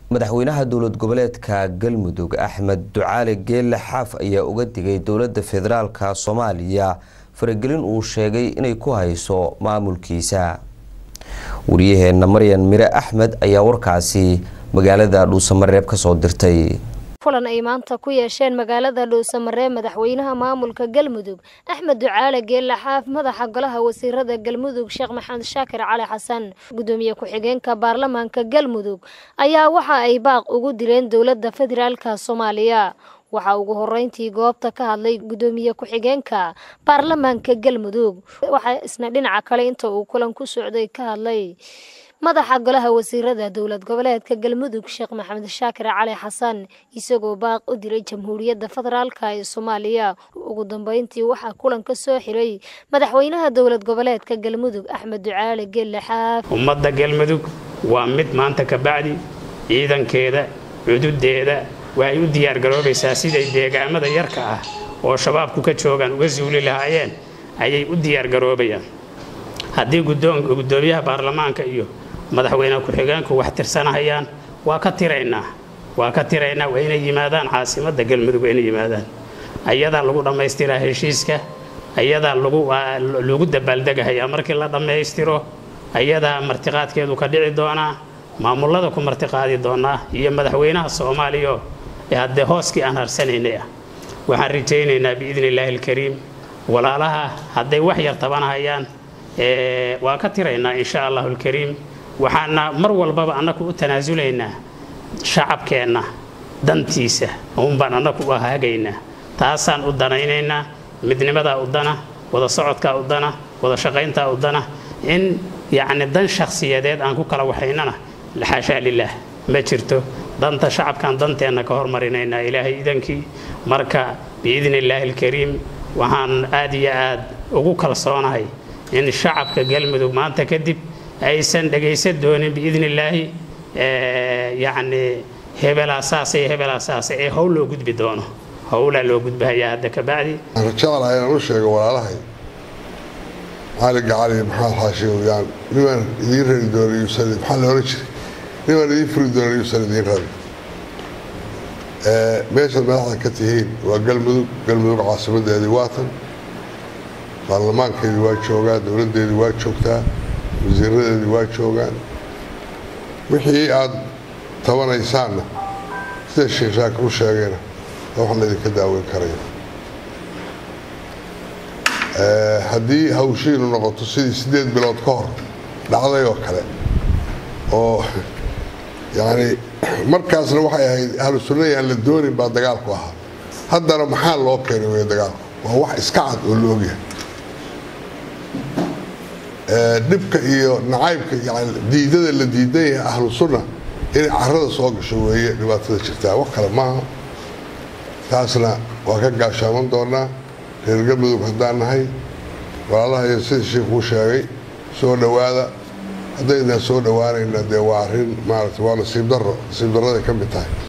madaxweynaha dowlad goboleedka galmudug axmed ducaali geelle xaaf ayaa uga digay dowladda federaalka soomaaliya faragelin uu sheegay inay ku hayso maamulkiisa waryaheena maryan mire axmed ayaa warkaasi magaalada dhuusamareeb kasoo dirtay kulan ay maanta ku yeesheen magaalada dhuusamareeb madaxweynaha maamulka galmudug axmed ducaale geelle xaaf madaxa golaha wasiirada galmudug sheekh maxamed shaakir cali xasan gudoomiye ku-xigeenka baarlamaanka galmudug ayaa waxa ay baaq ugu dileen dowladda federaalka soomaaliya waxaa ugu horeyntii goobta ka hadlay gudoomiye ku-xigeenka baarlamaanka galmudug waxaa isna dhinaca kale inta uu kulan ku socday ka hadlay madaxa golaha wasiirada dowlad goboleedka galmudug sheekh maxamed shaakir cali xasan isagoo baaq u diray jamhuuriyadda federaalka ee soomaaliya ugu dambeyntii waxaa kulan ka soo xiray madaxweynaha dowlad goboleedka galmudug axmed ducaali gelle xaaf ummadda galmudug waa mid maanta ka bacdi ciidankeeda cududeeda waxay u diyaargaroobaysaa siday deegaamada yarka ah oo shabaabku ka joogaan uga suuli lahaayeen ayay u diyaargaroobayaan haddii gudoomiyaha baarlamaanka iyo madaxweyne ku-xigeenku wax tirsanahayaan waa ka tiraynaa waa ka tiraynaa waa inay yimaadaan caasimadda galmudug waa inay yimaadaan ayadaa lagu dhammaystiraa heshiiska ayadaa lagu dabaaldegahayaa markii la dhammaystiro ayadaa martiqaadkeedu ka dhici doonaa maamulada ku martiqaadi doonaa iyo madaxweynaha soomaaliya haddee hooskii aan harsanaynay ah waxaan rajaynaynaa biidni illaahi alkariim walaalaha hadday wax yar tabanahayaan waa ka tiraynaa insha allahu alkariim waxaana mar walbaba annaku u tanaasulaynaa shacabkeenna dantiisa uunbaan annaku u hagaynaa taasaan u danaynaynaa midnimadaa u dana wada socodkaa u dana wada shaqayntaa u dana in yacni dan shakhsiyadeed aan ku kala waxaynana xaashaa lilaah ma jirto danta shacabkaan danteenna ka hormarinaynaa ilaahay idankii marka biidni illaahi alkariim waxaan aad iyo aad ugu kalsoonahay in shacabka galmudug maanta kadib aysan dhagaysan doonin biidni illaahi yacni hebelaa saasay hebelaa saasay ee howl loo gudbi doono howlaa loo gudbahayaa hadda ka bacdi rajacalaha inaan u sheego walaalahay cali gacali maxamed xaashiyaan nimaan idiin rari doona yuusan maxaa la ohan jiray nimaan idiin furi doona yuusan idiin rari meeshaad madaxda ka tihiin waa galmudug galmudug caasimadeedii waatan baarlamaankeedii waa joogaa dowladdeedii waa joogtaa wasiiradeedii waa joogaan wixii aad tabanaysaanna sida sheekh shaakir u sheegayna wax laydinka daaweyn karaya haddii hawshiinu noqoto sidii siddeed bilood ka hor dhacday oo kale oo yacni markaasna waxay ahayd ahlu sunnadii aan la doonin baa dagaalku ahaa haddana maxaa loo keenay wey dagaalku waa wax iska cad oo la ogyahay dhibka iyo nacaybka yani diidada la diidan yahay ahlu sunna inay carada soo gasho weeye dhibaatada jirtaa wax kale maaha taasna waa ka gaashaaman doonaa reer galmudug haddaan nahay walaalaha iyo sida sheikuu sheegay soo dhowaada haddaynaan soo dhowaanayna dee waa arrin maarata waa nasiib darro nasiib darraday ka mid tahay